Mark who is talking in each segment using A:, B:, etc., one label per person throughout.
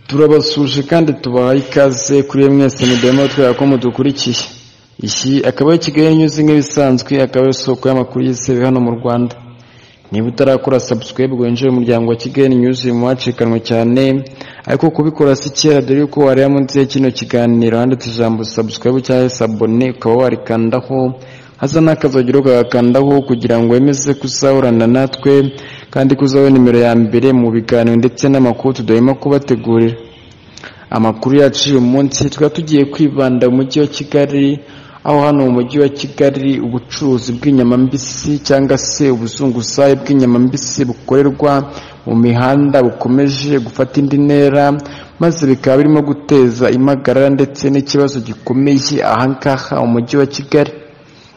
A: turabasuje kandi tubahaye ikaze kuri mwese mudahema twera ko mudukurikiye iki akaba ari kigali nyuze nk'ibisanzwe akaba ari isoko y'amakuru yizewe hano mu rwanda niba utarakora subscribe ngo winjire mu muryango wa kigali nyuze mu wacikanwe cyane ariko kubikora si kera dore yuko wareba munsi ya kino kiganiro handitse ijambo subscribe cyangwa sabone ukaba warikandaho hasa n'akazi kagakandaho kugira ngo wemeze kuzahorana natwe kandi kuzaho nimero ya mbere mu biganiro ndetse n'amakuru tudahema kubategurira amakuru yacu uyu munsi tukaba tugiye kwibanda mu mujyi wa kigali aho hano mu mujyi wa kigali ubucuruzi bw'inyama mbisi cyangwa se ubuzunguzayi bw'inyama mbisi bukorerwa mu mihanda bukomeje gufata indi ntera maze bikaba birimo guteza impagarara ndetse n'ikibazo gikomeye ahangaha umujyi wa kigali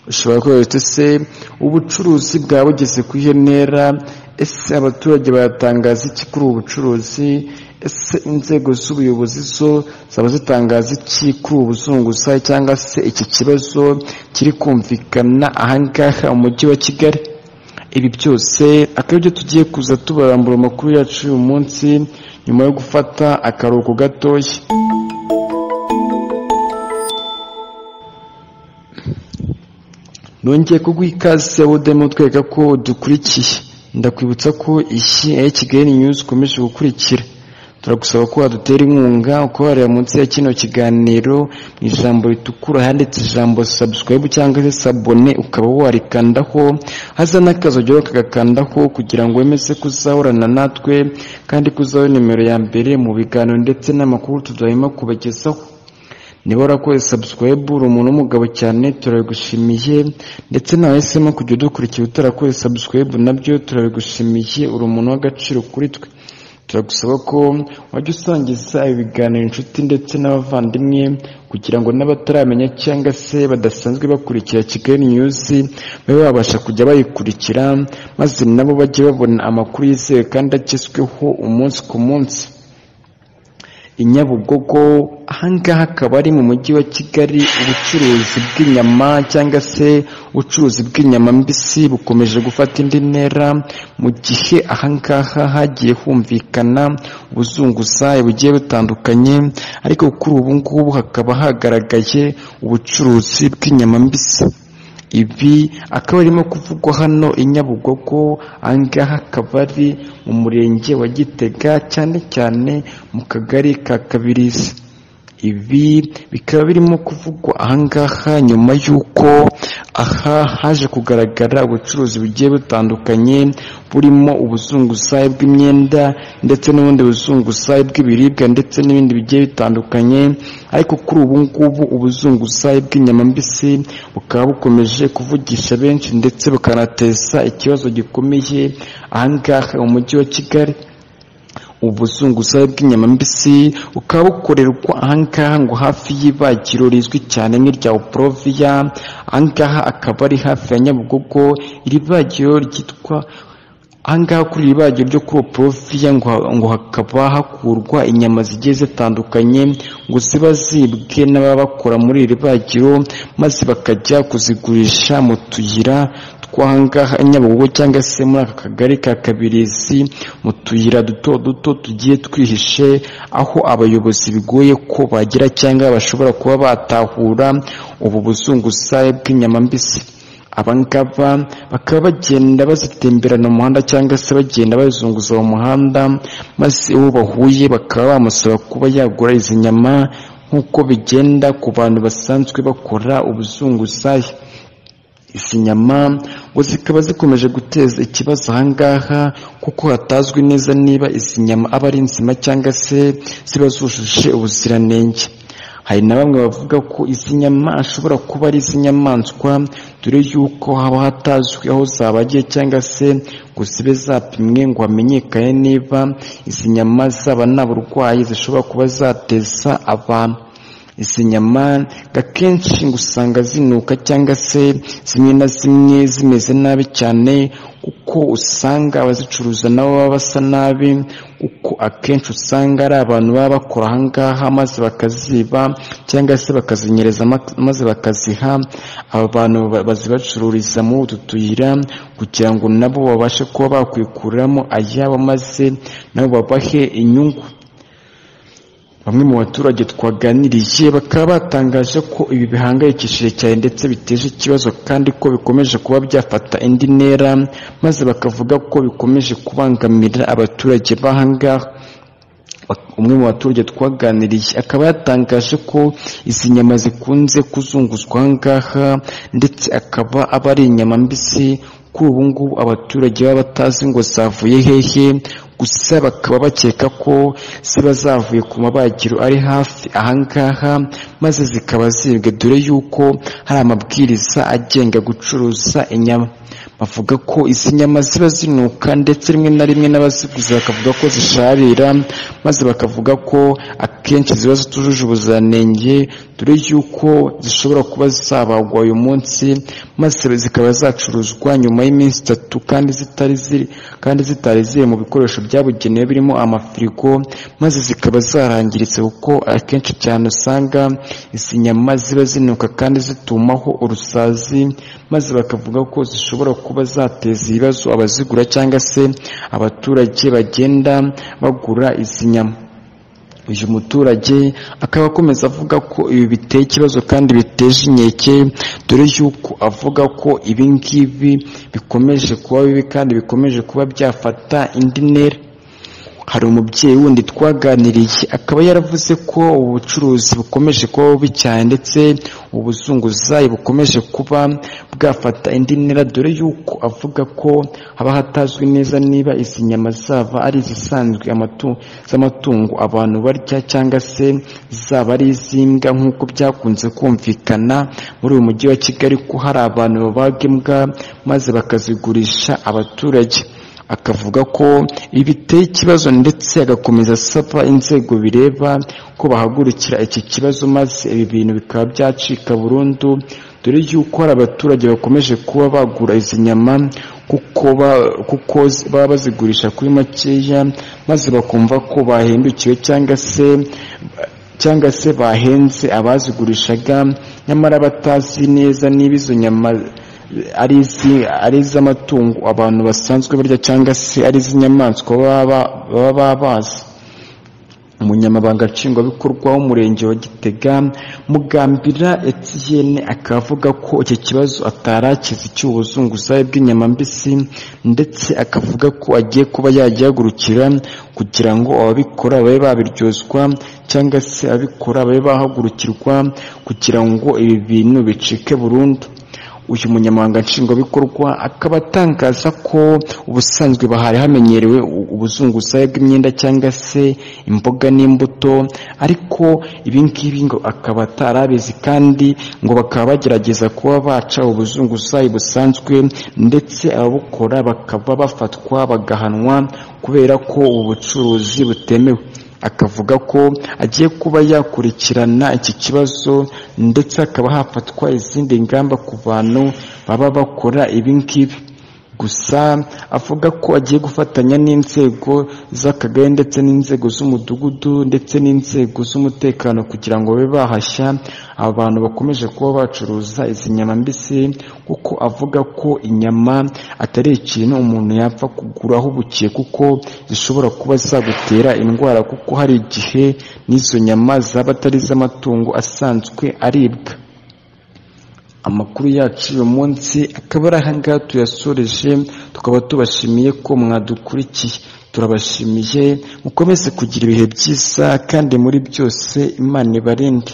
A: ushobora kubera ese ubucuruzi bwaba bugeze ku ihe ntera ese abaturage baratangaza iki kuri ubu bucuruzi ese inzego z'ubuyobozi zo zaba zitangaza iki kuri ubu buzunguzayi cyangwa se iki kibazo kiri kumvikana ahangaha mu mujyi wa kigali ibi byose akaba ibyo tugiye kuza tubarambura amakuru yacu uyu munsi nyuma yo gufata akaruhuko gatoya nongeye kuguha ikaze wodemo twereka ko dukurikiye ndakwibutsa ko iyi ari kigali nyuzi ukomeje gukurikira turagusaba ko wadutera inkunga ukaba wareba munsi ya kino kiganiro mu ijambo ritukura handitse ijambo sabusikarayibu cyangwa se sabone ukaba warikandaho haza n'akazi ugira kagakandaho kugira ngo wemeze kuzahorana natwe kandi kuzaho nimero ya mbere mu biganiro ndetse n'amakuru tudahema kubagezaho niba warakoze subscribe uri umuntu w'umugabo cyane turabigushimiye ndetse nawe wahisemo kujya udukurikira utarakoze subscribe nabyo turabigushimiye uri umuntu w'agaciro kuri twe turagusaba ko wajya usangiza ibiganiro inshuti ndetse n'abavandimwe kugira ngo n'abataramenya cyangwa se badasanzwe bakurikira kigali nyuzi babe babasha kujya bayikurikira maze nabo bajye babona amakuru yizewe kandi agezweho umunsi ku munsi i nyabugogo ahangaha akaba ari mu mujyi wa kigali ubucuruzi bw'inyama cyangwa se ubucuruzi bw'inyama mbisi bukomeje gufata indi ntera mu gihe ahangaha hagiye humvikana ubuzunguzayi bugiye butandukanye ariko kuri ubu ngubu hakaba hagaragaye ubucuruzi bw'inyama mbisi ibi akaba arimo kuvugwa hano i nyabugogo ahangaha akaba ari mu murenge wa gitega cyane cyane mu kagari ka kabirizi ibi bikaba birimo kuvugwa ahangaha nyuma y'uko aha haje kugaragara ubucuruzi bugiye butandukanye burimo ubuzunguzayi bw'imyenda ndetse n'ubundi buzunguzayi bw'ibiribwa ndetse n'ibindi bigiye bitandukanye ariko kuri ubu ngubu ubuzunguzayi bw'inyama mbisi bukaba bukomeje kuvugisha benshi ndetse bukanateza ikibazo gikomeye ahangaha mu mujyi wa kigali ubuzunguzayi bw'inyama mbisi bukaba bukorerwa ahangaha ngo hafi y'ibagiro rizwi cyane nk'irya oporoviya ahangaha akaba ari hafi ya nyabugogo iri bagiro ryitwa ahangaha kuri iri bagiro ryo kuri oporoviya ngo hakaba hakurwa inyama zigiye zitandukanye ngo ziba zibwe n'ababakora muri iri bagiro maze bakajya kuzigurisha mu tuyira twahangaha nyabugogo cyangwa se muri aka kagari ka kabirizi mu tuyira duto duto tugiye twihishe aho abayobozi bigoye ko bagira cyangwa bashobora kuba batahura ubu buzunguzayi bw'inyama mbisi abangaba bakaba bagenda bazitemberana umuhanda cyangwa se bagenda bazunguza mu muhanda maze uwo bahuye bakaba bamusaba kuba yagura izi nyama nk'uko bigenda ku bantu basanzwe bakora ubuzunguzayi izi nyama ngo zikaba zikomeje guteza ikibazo ahangaha kuko hatazwi neza niba izi nyama aba ari nzima cyangwa se ziba zujuje ubuziranenge hari na bamwe bavuga ko izi nyama ashobora kuba ari iz'inyamaswa dore yuko haba hatazwi aho zabagiye cyangwa se ngo zibe zapimwe ngo hamenyekane niba izi nyama zaba nta burwayi zishobora kuba zateza abantu izi nyama akenshi ngo usanga zinuka cyangwa se zimwe na zimwe zimeze nabi cyane kuko usanga abazicuruza nabo baba basa nabi kuko akenshi usanga ari abantu baba bakora ahangaha maze bakaziba cyangwa se bakazinyereza maze bakaziha aba bantu bazibacururiza muri utu tuyira kugira ngo nabo babashe kuba bakwikuramo ayabo maze nabo babahe inyungu bamwe mu baturage twaganirije bakaba batangaje ko ibi bihangayikishije cyane ndetse biteje ikibazo kandi ko bikomeje kuba byafata indi ntera maze bakavuga ko bikomeje kubangamira abaturage b'ahangaha umwe mu baturage twaganiriye akaba yatangaje ko izi nyama zikunze kuzunguzwa ahangaha ndetse akaba aba ari inyama mbisi kuri ubu ngubu abaturage baba batazi ngo zavuye hehe gusa bakaba bakeka ko ziba zavuye ku mabagiro ari hafi ahangaha maze zikaba zibwe dore yuko hari amabwiriza agenga gucuruza inyama bavuga ko izi nyama ziba zinuka ndetse rimwe na rimwe n'abaziguze bakavuga ko zisharira maze bakavuga ko akenshi ziba zitujuje ubuziranenge dore yuko zishobora kuba zabagwa uyu munsi maze zikaba zacuruzwa nyuma y'iminsi itatu kandi zitari ziri kandi zitari ziri mu bikoresho byabugenewe birimo amafirigo maze zikaba zarangiritse kuko akenshi cyane usanga izi nyama ziba zinuka kandi zitumaho urusazi maze bakavuga ko zishobora kuba zateza ibibazo abazigura cyangwa se abaturage bagenda bagura izi nyama uyu muturage akaba akomeza avuga ko ibi biteye ikibazo kandi biteje inkeke dore yuko avuga ko ibi ngibi bikomeje kuba bibi kandi bikomeje kuba byafata indi ntera hari umubyeyi wundi twaganiriye akaba yaravuze ko ubucuruzi bukomeje kuba bubi cyane ndetse ubuzunguzayi bukomeje kuba bwafata indi ntera dore yuko avuga ko haba hatazwi neza niba izi nyama zaba ari izisanzwe amatu- z'amatungo abantu barya cyangwa se zaba ari iz'imbwa nk'uko byakunze kumvikana muri uyu mujyi wa kigali ko hari abantu babaga imbwa maze bakazigurisha abaturage akavuga ko ibi biteye ikibazo ndetse agakomeza asaba inzego bireba ko bahagurukira iki kibazo maze ibi bintu bikaba byacika burundu dore yuko hari abaturage bakomeje kuba bagura izi nyama kuko ba- kuko z- baba bazigurisha kuri makeya maze bakumva ko bahindukiwe cyangwa se cyangwa se bahenze abazigurishaga nyamara batazi neza niba izo nyama ari izi- ari iz'amatungo abantu basanzwe barya cyangwa se ari iz'inyamaswa baba baba babazi umunyamabanga nshingwabikorwa w'umurenge wa gitega mugambira etiyene akaba avuga ko iki kibazo atarakizi cy'ubuzunguzayi bw'inyama mbisi ndetse akavuga ko agiye kuba yagihagurukira kugira ngo ababikora babe babiryozwa cyangwa se ababikora babe bahagurukirwa kugira ngo ibi bintu bicike burundu uyu munyamabanga nshingwabikorwa akaba atangaza ko ubusanzwe bahari hamenyerewe u- ubuzunguzayi bw'imyenda cyangwa se imboga n'imbuto ariko ibi ngibi ngo akaba atarabizi kandi ngo bakaba bagerageza kuba baca ubuzunguzayi busanzwe ndetse ababukora bakaba bafatwa bagahanwa kubera ko ubu bucuruzi butemewe akavuga ko agiye kuba yakurikirana iki kibazo ndetse hakaba hafatwa izindi ngamba ku bantu baba bakora ibi ngibi gusa avuga ko agiye gufatanya n'inzego z'akagari ndetse n'inzego z'umudugudu ndetse n'inzego z'umutekano kugira ngo babe bahashya aba bantu bakomeje kuba bacuruza izi nyama mbisi kuko avuga ko inyama atari ikintu umuntu yapfa kuguraho bukiye kuko zishobora kuba zagutera indwara kuko hari igihe n'izo nyama zaba atari iz'amatungo asanzwe aribwa amakuru yacu uyu munsi akaba ari ahangaha tuyasoreje tukaba tubashimiye ko mwadukurikiye turabashimiye mukomeze kugira ibihe byiza kandi muri byose imana ibarinde